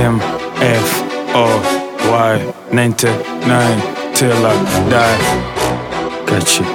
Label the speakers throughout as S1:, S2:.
S1: M F O Y 99 till I die. Got you.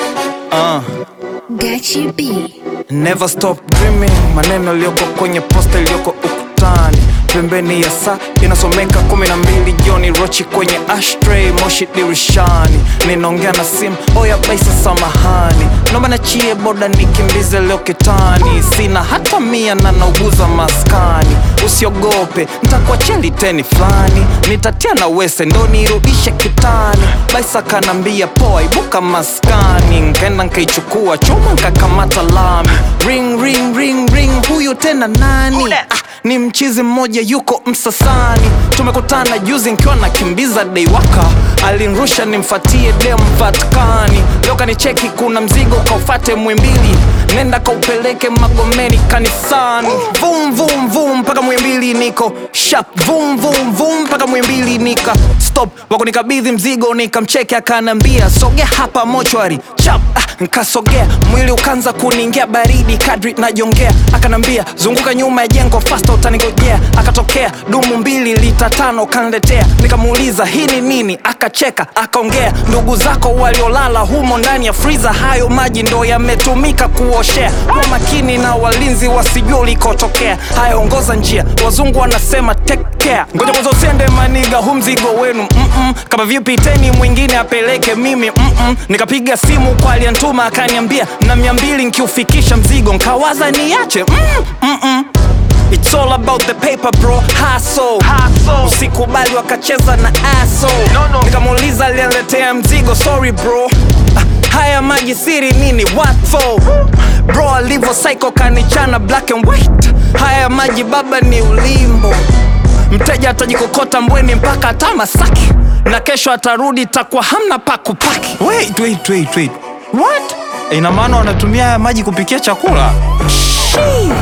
S2: Gachi B.
S3: Never stop dreaming, maneno yaliyoko kwenye posta iliyoko ukutani, pembeni ya saa inasomeka kumi na mbili jioni, rochi kwenye ashtray, moshi dirishani, ninaongea na simu, oya baisa, samahani, naomba nachie boda nikimbize leo kitani, sina hata mia na nauguza maskani, usiogope ntakuachia liteni fulani, nitatia na wese ndo nirudishe kitani, baisa kanambia poa, ibuka maskani, nkaenda nkaichukua chuma nkakamata lami, ring ring ring ring, huyu tena nani? Ah, ni mchizi mmoja yuko Msasani, tumekutana juzi nkiwa nakimbiza deiwaka, alinrusha nimfatie dem Vatikani, leo kanicheki kuna mzigo kaufate Mwimbili, nenda kaupeleke Magomeni kanisani, vum vum vum mpaka Mwimbili niko shap, vum vum vum mpaka Mwimbili nika stop, wakunikabidhi mzigo nikamcheke, akanambia sogea hapa mochwari chap, ah, nkasogea mwili ukanza kuniingia baridi kadri najongea, akanambia zunguka nyuma ya jengo fasta utanigojea, akatokea dumu mbili lita tano kanletea, nikamuuliza hii ni nini, akacheka akaongea, ndugu zako waliolala humo ndani ya friza, hayo maji ndo yametumika kuoshea. Kwa makini na walinzi wasijua ulikotokea, haya ongoza njia, wazungu wanasema take care. Ngoja kwanza usiende maniga, hu mzigo wenu mm-mm. kama vipi teni mwingine apeleke mimi mm-mm. nikapiga simu kwa aliyantuma akaniambia na mia mbili nkiufikisha mzigo, nkawaza niache mm, mm-mm. It's all about the paper bro, hustle. Usikubali wakacheza na aso Nikamuuliza aliyeletea mzigo, sorry bro Ah, Haya maji siri nini, what for? Bro alivyo psycho kanichana black and white Haya maji baba ni ulimbo Mteja atajikokota mbweni mpaka hata Masaki Na kesho atarudi takuwa hamna pa kupaki Wait, wait, wait, wait. What? Ina maana wanatumia haya maji kupikia chakula? Shit.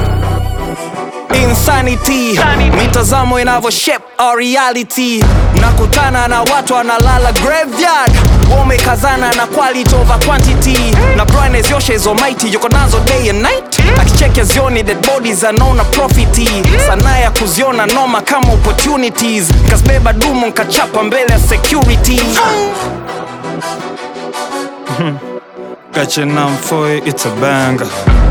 S3: Insanity, mitazamo inavyo shape our reality. Nakutana na watu wanalala graveyard, wamekazana na quality over quantity, na brightness yoshe hizo mighty yuko nazo day and night, akicheke zioni dead bodies anaona profiti, sanaa ya kuziona noma kama opportunities, kasbeba dumu nkachapa mbele ya security.
S1: Got your number for it, it's a banger.